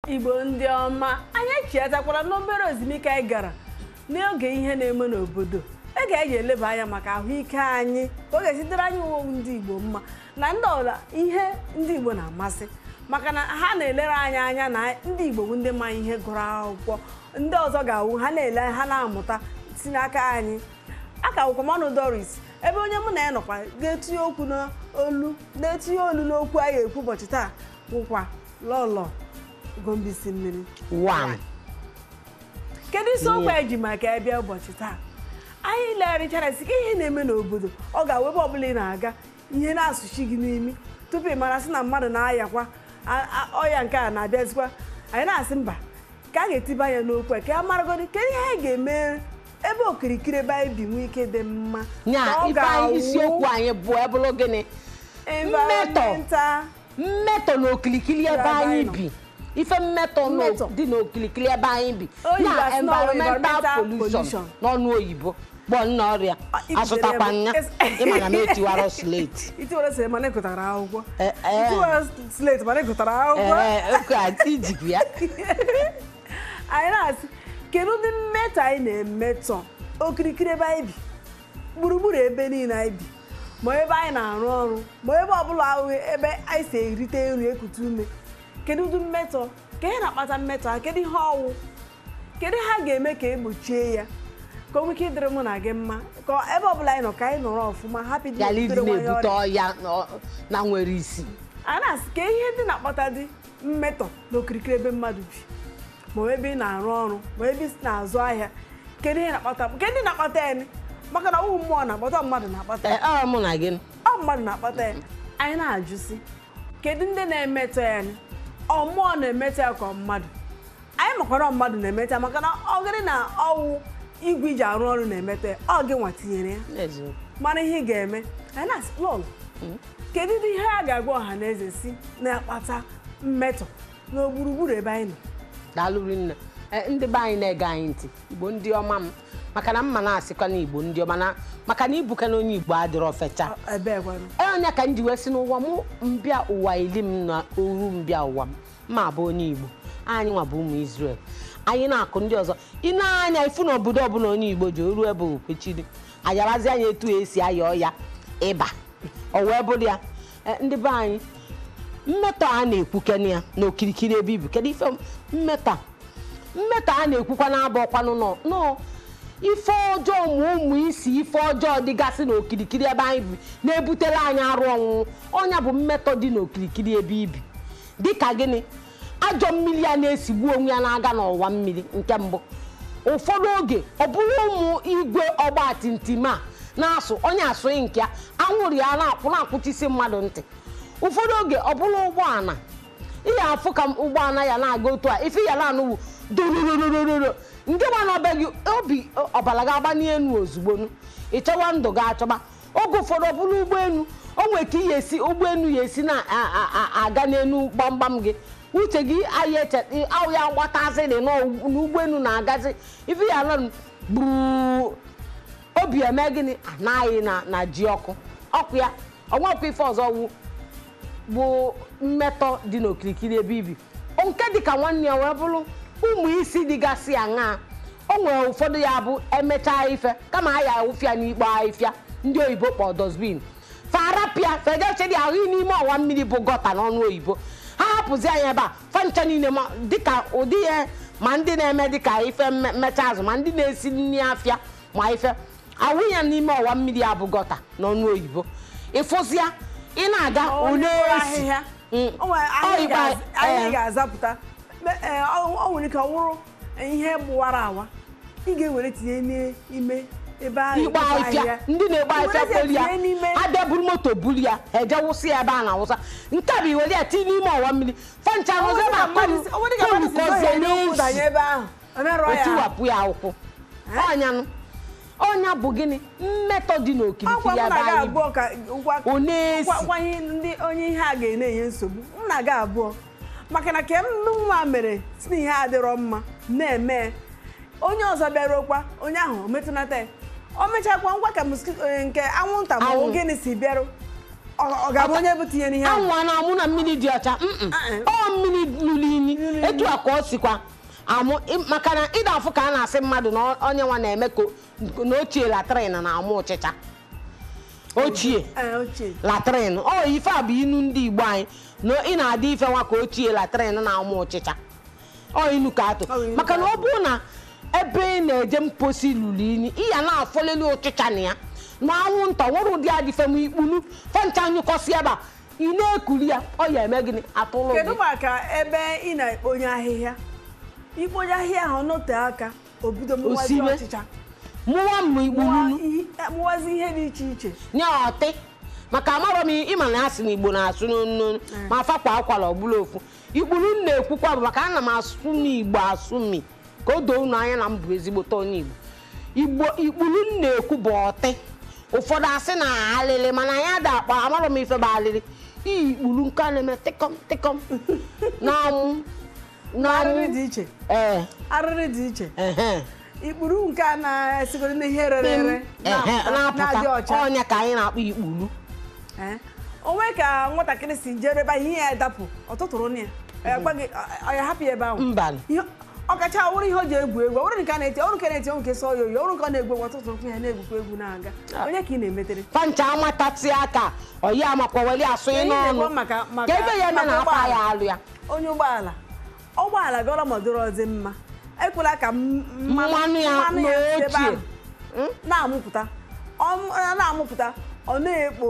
igbo ndị ọma anyị echetakwara n'obere ezumike anyị gara n'oge ihe na-eme n'obodo ege anyị eleba anya maka ahụike anyị ka ọ ga-esitere anyị uwe ndị igbo mma na ndị ọla ihe ndị igbo na-amasị maka na ha na-elere anyị anya na ndị igbo bụ ndị ma ihe gụrụ akwụkwọ ndị ọzọ ga-awụ ha na-ele ha na-amụta si n'aka anyị aka akwụkwọmanụ doris ebe onye mụ na ya nọkwa ga-etinye okwu n'olu na-etinye olu n'okwu anyị ekwu ụbọchị taa bụkwa lọlọ gombisi mmiri one kedu isiokwu anyị ji maka ịbịa ụbọchị taa anyị legharịchara sị ka ihe na-eme n'obodo ọ ga-awụ ebe ọbụla ị na-aga ihe na-asụchi gị n'imi tupu ị mara sị na mmadụ na-ayakwa a- a- ọya nke a na-abịazikwa anyị na-asị mba ka a ga-etiba anya n'okwu a ka a maragodi kedu ihe anyị ga-eme ebe okirikiri ebe anyị bi nwee ike dị mma nya ka ọ ife anyị ga-awụ isiokwu anyị bụ ebụrụ gịnị environmental mmetọ n'okilikili ebe Ebe anyị anyị nọ. bi ife mmetọ n'o- Mmetọ. dị n'okilikili ebe anyị bi Oyibo na asị na ọ bụ environmental environmental pollution pollution. n'ọnụ oyibo gbọ nna ọrịa Ah, ị asụtakwa jidere m. nya Es- ịmana m etiwara slate itiwere sịrị mana ịgụtara akwụkwọ Eh, eh. itiwere slate mana ịgụtara akwụkwọ ee oke a ijikwa ya anyị na-asị kedu ụdị mmetọ anyị na-emetọ okirikiri ebe anyị bi gburugburu ebe niile anyị bi ma ebe anyị na-arụ ọrụ ma ebe ọbụla ahụ ebe anyị si erite nri ekute ume kedu ụdị mmetọ ka ihe na-akpata mmetọ ha kedu ihe ọwụ kedu ha ga-eme ka egbochie ya ka o nwee ike ịdịrị mụ na gị mma ka ebe ọbụla anyị nọ ka anyị nọrọ ọfụma hapụ ịdị yala ịdị na-ebutere nwa ya na-ebute ọrịa. ọya nọ- na nwere isi a na-asị ka ihe ndị na-akpata dị mmetọ n'okirikiri ebe mmadụ bi ma ebe ị na-arụ ọrụ ma ebe ị na-azụ ahịa kedu ihe na-akpata nke ndị na-akpata ya ni? maka na ọwụ mmụọ na-akpata ọ mmadụ na-akpata Ee, ya ọ mụ na gị ọ mmadụ na-akpata ya anyị na-ajụsi kedu ndị na-emetọ ya ni? ọ mmụọ na-emetọ ya ka ọ mmadụ anyị makwara ọ mmadụ na-emetọ ya maka na ọ gịrị na ọwụ igwe iji arụ ọrụ na-emetọ ya ọ gị nwa tinyere ya N'eziokwu. mara ihe ị ga-eme anyị na-asị lọlọ kedu ụdị ihe a ga-agwa ọha na eze si na-akpata mmetọ n'ogburugburu ebe anyị nọ daalụrị nne Ee, ndị be anyị na-ege anyị ntị igbo ndị ọma m maka na mma na-asịkwa na igbo ndị ọma na maka na ibuka na onye igbo adịrọ fecha ebe gwanụ onye ka m ji wee si n'ụwa mụ mbịa ụwa ili m na oru mbịa ụwa m ma bụ onye igbo anyị nwa bụ ụmụ Israel anyị na-akụ ndị ọzọ ị na-anya ifu na obodo ọbụla onye igbo ji oru ebe okwechiri ayarazi anya etu esi aya ọya ịba o wee bụrụ ya Eh, ndị be anyị mmetọ a na-ekwukene ya n'okirikiri ebe ibu kedu ife mmetọ a? mmetọ a na-ekwukwa na-abụ ọkwanụ nọ nọ ife ọjọọ ma ụmụ isi ife ọjọọ dịgasị n'okirikiri ebe anyị bi na-ebutere anyị arụ ọnwụnwụ ọnya bụ mmetọ dị n'okirikiri ebe ibi dịka gịnị ajọ mmiri a na-esigbu onwe ya na-aga n'ọwa mmiri nke mbụ ụfọdụ oge ọ bụrụ ụmụ igwe ọgba timtim a na-asụ onye asụghị nke ya anwụrụ ya na-akwụ na-akwụchisi mmadụ ntị ụfọdụ oge ọ bụrụ ụgbọala ihe afụ ka ụgbọala ya na-aga otu a ife ya na-anụwu dorororororo nke gba n'ọbe gị obi ọbara ga-agba n'elu ozugbo ị chọwa ndụ gị achọba oge ụfọdụ ọ bụrụ ụgbọelu o nwere ka ihe esi ụgbọelu ya esi na-aga n'elu gbamgbam gị uche gị ahịa eche ahụ ya gbatazịrị n'ụgbọelu na-agazi ife ya nọ gburu obi eme gịnị anaghị na na ji ọkụ ọkụ ya ọnwakwa ife ọzọ wu bụ mmetọ dị n'okirikiri ebe ibi nke dịka nwanne ya wee bụrụ ụmụ isi dịgasị aṅaa o nwere ụfọdụ ya bụ emechaa ife kama a ya awụfịa n'ikpo ahịfịa ndị oyibo kpọ dosbin farapịa fedechedi ahụ n'ime ọwa mmiri bụ gọta n'ọnụ oyibo ha hapụzi anyị ebe a fancha niile ma dịka ụdị ihe ma ndị na-eme dịka ife mme- mmecha azụ ma ndị na-esi nri afịa ma ife awụ ya n'ime ọwa mmiri a bụ gọta n'ọnụ oyibo ịfụzịa ị na-aga onye ole kpọrọ esi ahịhịa Mm. o nwere Ọ ahịhịa igba- ga- ahịhịa eh. ga-azapụta Me- eh, ọ ọ nwere ike ọ wụrụ ihe gbụwara awa ị ga-ewere tinye n'ime ebe ahụ igba ịkpọkọ ahịfịa ndị na-egba I ahịfịa were kpoli ya tinye n'ime abịa buru moto buru ya eje wụsị ya ebe a na-awụsa nke a bụ iwere ya tinye n'ime ọwa mmiri fancha Ọ rụzi nwere ma ka mmadụ si- ọ nwere ka mmadụ si kozie zọhie n'ụkwụ danye n'ezi ebe ahụ o merụọ ya ahụ. otiwapụ ya ụkwụ ọnyanụ ọnya bụ gịnị mmetọ dị ọkwa n'okirikiri m ebe na-aga anyị bi abụọ ka ngwa ọ na-esi gwa- gwa ihe ndị onye ihe a ga-enye nsogbu m na-aga abụọ maka na ke m nwa mere si na ihe adịrọ mma na-eme onye ọzọ bịaruokwa onye ahụ o metụnata ya o mechakwa ngwa ka mosquito eh, nke anwụnta ma ọ bụ Anwụ. gịnị si bịarụ ọ ọ ga-abụ onye bụ tinyere ihe ahụ anwụ a na-amụ na mmiri dị ọcha mm-mm. Uh-uh. ọ mmiri lụrụ inyi etu a ka ọ sikwa amụ ị- maka na ịda afụ ka a na-asị mmadụ na ọ- onye nwa na-eme ka o- na ochie latrin na-amụ ụchịcha ochie Ee, ochie latrin ọ ife a bụ inu ndị igbo anyị na ị na-adị ife nwa ka ochie latrin na-amụ ụchịcha ọ inu ka atụ Ọ inu maka ka na ọ bụrụ na ebe ị na-eje mposi lụrụ inyi ị ya na-afọleli ụchịcha na ya na anwụnta nwere ụdị adịfe ma ikpulu fencha nyụkọsi ebe a ị na-ekuli ya ọ ya eme gịnị atụlụ kedu gị maka ebe ị na-ekponye ahịhịa ikponye ahịhịa ahụ note aka o bido mụwazi Osibe. ọchịcha mụwa mma ikpululu mụwa ihe- mụwazi ihe dị iche iche nye ọtị maka amarọ m ịma na asị na igbo na-asụ n'onu ma fakwa akwala ọbụla ofu ikpuru m na-ekwukwa bụ maka ana m asụ m igbo asụ mi ka o doo unu anya na m bụ ezigbote onye igbo igbo ikpuru m na-ekwu bụ ọtị ụfọdụ asị na alịlị mana anyị ada akpa amarọ m ife bụ alịlị iyi ikpuru nke a na-eme tịkọm tịkọm na-amụ arịrị na-amụ dị iche ee arịrị dị iche ehe ikpuru nke a na-esigoro n'ihe rere ere ehe na-adị na-apụta ọcha ọnya ka anyị na-akpọ ikpuru Ee. onwe ka nwatakịrị si jere ebe ahụ ihe ya dapụ ọtụtụrụ na ya ọ gwa gị ọ- ọ ya hapụ ya ebe ahụ mbanị Ihe- ọkacha ọwụrụ ihe o ji egwu egwu ọwụrụ nke a na-eti ọwụrụ nke na-eti ọwụrụ nke sọ ya oyi ọwụrụ nke ọ na-egwu egwu ọtụtụ okwu ya na-egwukwa egwu na-aga onye ka ị na-emetere pancha amatatị aka ọyi amakwa weli asụ ị Ihe na-ekwu n'ọnụ maka- maka- ka ebe ya eme maka na akwa ụgbọala. ya alụ ya onye ụgbọala ụgbọala gọrọ mọdụrụ ọdị mma ekwela ka m- Mmanụ ya mmanụ ya si ebe n'ochie. ahụ na-amụpụta Ọ- ọ na-amụpụta ọ na-ekpo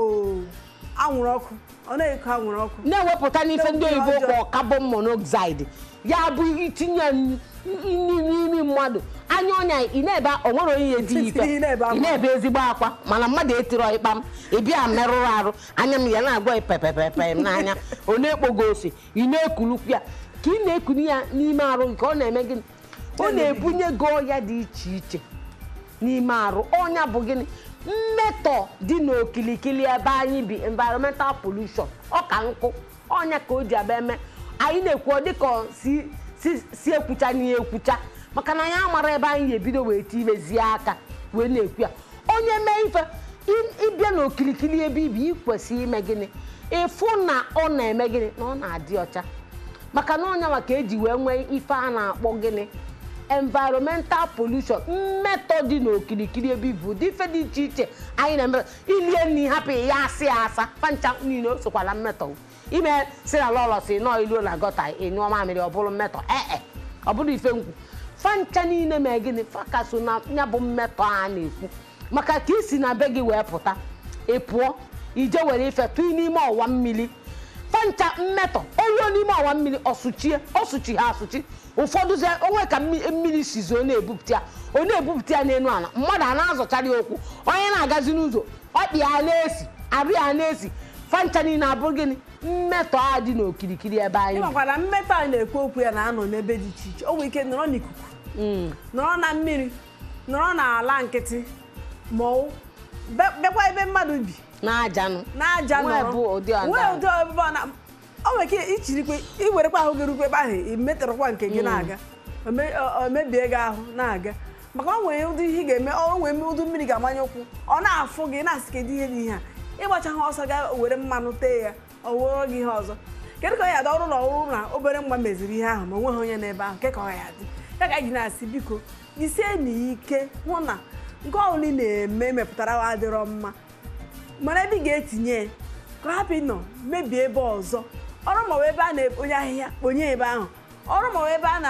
anwụrụ ọkụ ọ na-eko anwụrụ ọkụ na-ewepụta n'ife ndị N'oge oyibo ọjọọ. kpọ carbon monoxide ya bụ itinye nri n'imi mmadụ anya ọnya ị na-ebe o nwere onye ya edi ife Ị na-ebe akwa. ị na-ebe ezigbo akwa mana mmadụ etiro ịkpa m ịbịa merụrụ arụ anya m ya na-agwa pepepepe m n'anya ọ na-ekpogo ose ị na-ekulukwu ya ka ị na-ekulu ya n'ime arụ nke ọ na-eme gịnị ọ na-ebunye gị ọya dị iche iche n'ime arụ ọnya bụ gịnị mmetọ dị n'okilikili ebe anyị bi environmental pollution ọ ka nkụ ọnya ka o ji abịa eme anyị na-ekwu ọ dịka ọ si si si ekwucha n'ihe ekwucha maka na anyị amara ebe anyị ga-ebido wee tibezie aka wee na-ekwu ya onye mee ife ị- ịbịa n'okilikili ebe ibi ị kwesịrị ime gịnị ịfụ na ọ na-eme gịnị na ọ na-adị ọcha maka na ọnya maka eji wee nwee ife a na-akpọ gịnị environmental pollution mmetọ dị n'okirikiri ebe ibu ụdị ife dị iche iche anyị na-eme ilie nri hapụ ya asị ya asa pancha niile o sokwala mmetọ ime si na lọlọ si nọọ iluo na gọta ịnyụọ mamịrị ọ bụrụ mmetọ ee ọ bụrụ ife nkwu fancha niile mee gịnị faka so na ya bụ mmetọ a na-ekwu maka ka isi na be gị wee pụta ị pụọ ije were ife tụị n'ime ọwa mmiri fancha mmetọ oluo n'ime ọwa mmiri ọsụchie ọsụchi ha asụchi ụfọdụ zie onwe ka mmi- mmiri sizo na-ebupụta ya ọ na-ebupụta ya n'elu ala mmadụ a na-azọchara ya okwu onye na-agazi n'ụzọ ọkpị ya na-esi arụ ya na-esi fancha niile abụ gịnị mmetọ a dị n'okirikiri ebe anyị bi. ịmakwa na mmetọ anyị na-ekwu okwu ya na-anọ n'ebe dị iche iche o nwere ike nọrọ n'ikuku Mm. nọrọ na mmiri nọrọ n'ala nkịtị ma ọ be- bekwa ebe mmadụ bi n'ajanụ n'aja Nwee nọrọ bụ ụdị ọda. nwee ụdị ebe ọ na o nwere ike ichirikwe iwerekwa ahụ gị rukwa ebe ahụ imetụrụkwa nke gị na-aga o me- o- o mebie gị ahụ na-aga maka o nwere ụdị ihe ị ga-eme o nwere ụdị mmiri ga-amanye ụkwụ ọ na-afụ gị na-asị kedu ihe dị ihe a ịgbacha ha ọsọ ga were mmanụ tee ya ọ wụrụ gị ihe ọzọ kedu ka ọ ya dị ọrụ na ọrụ na obere nwa meziri ihe ahụ ma onweghị onye n'ebe ahụ nke ka ọ ya dị ya ka anyị ji na-asị biko jisie n'ike hụ na nke ọbụla ị na-eme mepụtara adịrọ mma mara ebe ị ga-etinye ya ka ọ hapụ ịnọ mebie ebe ọzọ ọrụ maọbụ ebe a na-ekponye ahịhịa kponye ebe ahụ ọrụ maọbụ ebe a na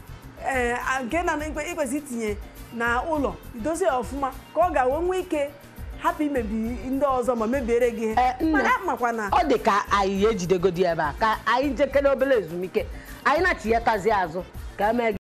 ee, a- nke na ikwesị itinye na ụlọ idozi ya ọfụma ka ọ ga-enwe nwee ike hapụ imebi ndị ọzọ ma mebiere gị ihe Eh, nne. mana makwa na ọ dị ka anyị ejidegodi ebe a ka anyị jekere obere ezumike anyị na-achịghatazi azụ ka emee